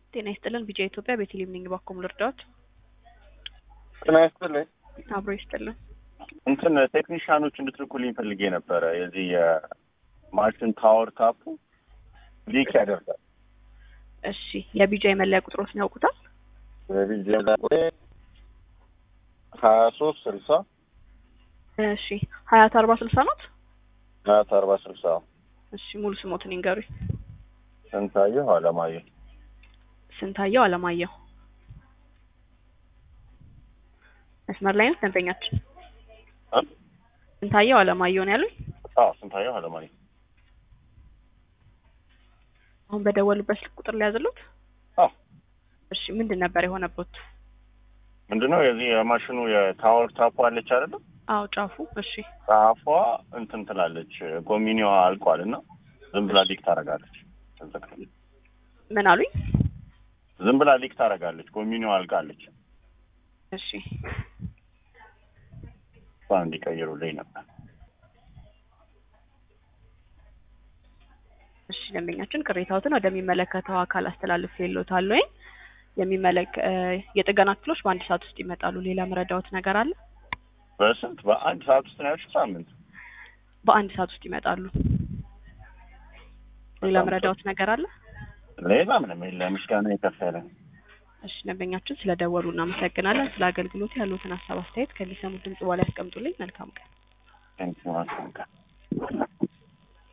ጤና ይስጥልን ቢጃ ኢትዮጵያ ቤተልሔም ነኝ። ባኮም ልርዳዎት? ጤና ይስጥልኝ። አብሮ ይስጥልን። እንትን ቴክኒሽያኖች እንድትልኩልኝ ፈልጌ ነበረ። የዚህ የማሽን ታወር ታፑ ሊክ ያደርጋል። እሺ የቢጃ የመለያ ቁጥሮትን ያውቁታል? በቪዲዮ ሀያ ሶስት ስልሳ እሺ ሀያት አርባ ስልሳ ናት። ሀያት አርባ ስልሳ እሺ ሙሉ ስሞትን ይንገሩኝ። ስንታየሁ አለማየሁ ስንታየው አለማየሁ። መስመር ላይ ነው ደንበኛችን። እ? ስንታየው አለማየሁ ነው ያሉኝ። አዎ ስንታየሁ አለማየሁ አሁን በደወሉበት ስልክ ቁጥር ሊያዝሉት። አዎ እሺ ምንድን ነበር የሆነበት? ምንድነው የዚህ የማሽኑ የታወር ታፑ አለች አይደለም አዎ ጫፉ። እሺ ጫፏ እንትን ትላለች ጎሚኒዋ አልቋል እና ዝም ብላ ሊክ ታደርጋለች ምን አሉኝ? ዝም ብላ ሊክ ታደርጋለች ጎሚኒዋ አልቃለች እሺ እሷ እንዲቀይሩልኝ ነበር እሺ ደንበኛችን ቅሬታዎትን ወደሚመለከተው አካል አስተላልፍ የሎታል ወይ የሚመለክ የጥገና ክፍሎች በአንድ ሰዓት ውስጥ ይመጣሉ። ሌላ መረዳዎት ነገር አለ? በስንት በአንድ ሰዓት ውስጥ ነው ያልሽው ሳምንት በአንድ ሰዓት ውስጥ ይመጣሉ። ሌላ በጣም መረዳዎት ነገር አለ? ሌላ ምንም የለ ምስጋና የከፈለ እሺ ደንበኛችን ስለደወሉ እናመሰግናለን። ስለ አገልግሎት ያሉትን ሀሳብ አስተያየት ከሚሰሙት ድምጽ በኋላ ያስቀምጡልኝ። መልካም ቀን። ቴንኪ